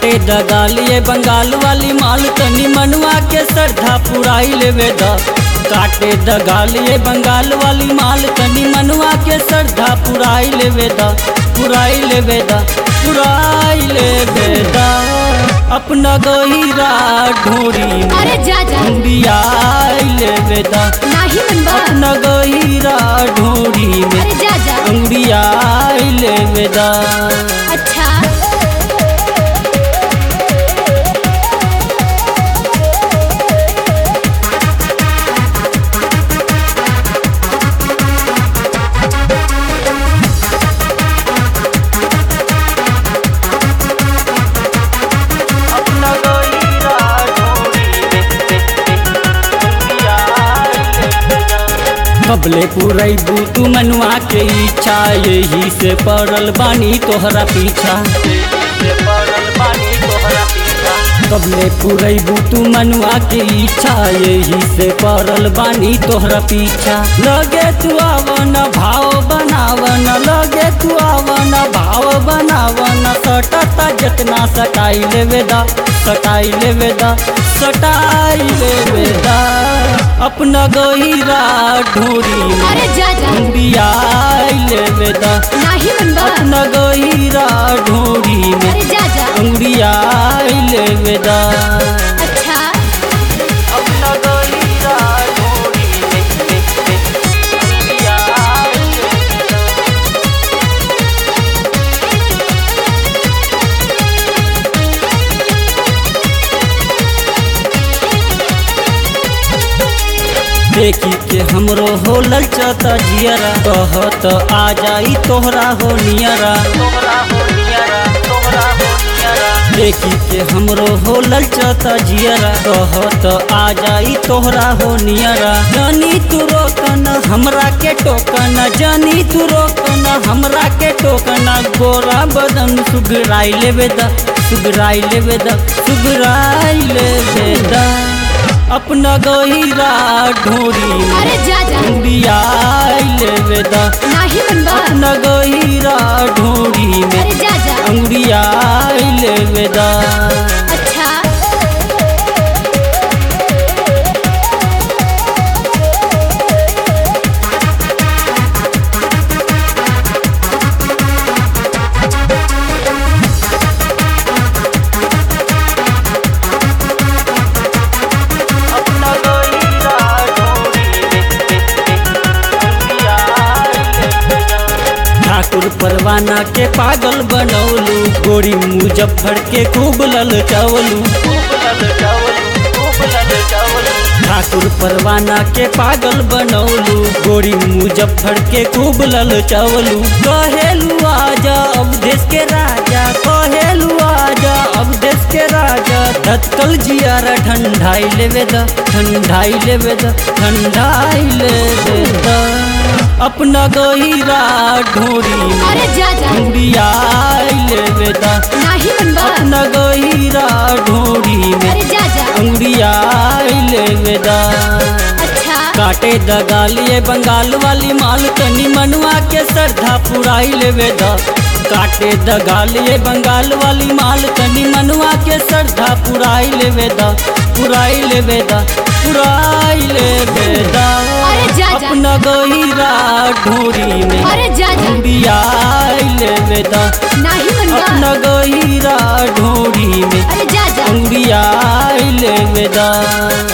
दगालिए बंगाल वाली माल तनी मनवा के श्रद्धा पुराई लेवे द काटे दगालिए बंगाल वाली माल तनी मनवा के श्रद्धा पुराई लेवे द पुराई लेवे द पुराई लेवे द अपना गहिरा ढोरी में अरे जा जा अंबियाई लेवे द नाही मनबा अपना गहिरा ढोरी में अरे जा जा अंबियाई लेवे द अच्छा अपना गहिरा ढोरी कबले पुरैबू तू मनुआ के इच्छा यही से पड़ल बानी तोहरा पीछा कबले पुरैबू तू मनुआ के इच्छा यही से पड़ल बानी तोहरा पीछा लगे तू आवन भाव बनावन लगे तू आवन भाव बनावन सटता जतना सटाई लेवे दा सटाई लेवे दा सटाई लेवे दा अपना गहिरा ढोरी में अरे जा जा अंबियाई लेवे दा नाही मनबा अपना गहिरा ढोरी में अरे जा जा अंबियाई लेवे दा अच्छा अपना गहिरा ढोरी में अंबियाई लेवे दा देखी के हमरो हो ललचता जियरा कहत आ जाई तोहरा हो नियरा देखी के हमरो हो ललचता जियरा कहत आ जाई तोहरा हो नियरा जानी तू रोकन हमरा के टोकन जानी तू रोकन हमरा के टोकन गोरा बदन सुगराई लेवे दा सुगराई लेवे दा सुगराई लेवे दा अपना गहिरा ढोरी में अरे जा जा अंबियाई लेवे दा नाही मनबा अपना गहिरा ढोरी में अरे जा जा अंबियाई लेवे दा अच्छा अपना गहिरा ढोरी ठाकुर परवाना के पागल बनौलू गोरी मुजफ्फर के खूब लल चावलू ठाकुर परवाना के पागल बनौलू गोरी मुजफ्फर के खूब लल चावलू कहेलू आजा अब देश के राजा कहेलू आजा अब देश के राजा धतकल जियारा ठंडाई लेवे द ठंडाई लेवे द ठंडाई लेवे द अपना गहिरा ढोरी में अरे जा जा अंबियाई लेवे द नाही मनबा अपना गहिरा ढोरी में अरे जा जा अंबियाई लेवे द अच्छा काटे दगालिए बंगाल वाली माल तनी मनवा के श्रद्धा पुराई लेवे द काटे दगालिए बंगाल वाली माल तनी मनवा के श्रद्धा पुराई लेवे द पुराई लेवे द पुराई लेवे द अरे जा जा अपना गहिरा ढोरी में अरे जा जा अंबियाई लेवे द नाही मनबा अपना गहिरा ढोरी में अरे जा जा अंबियाई लेवे द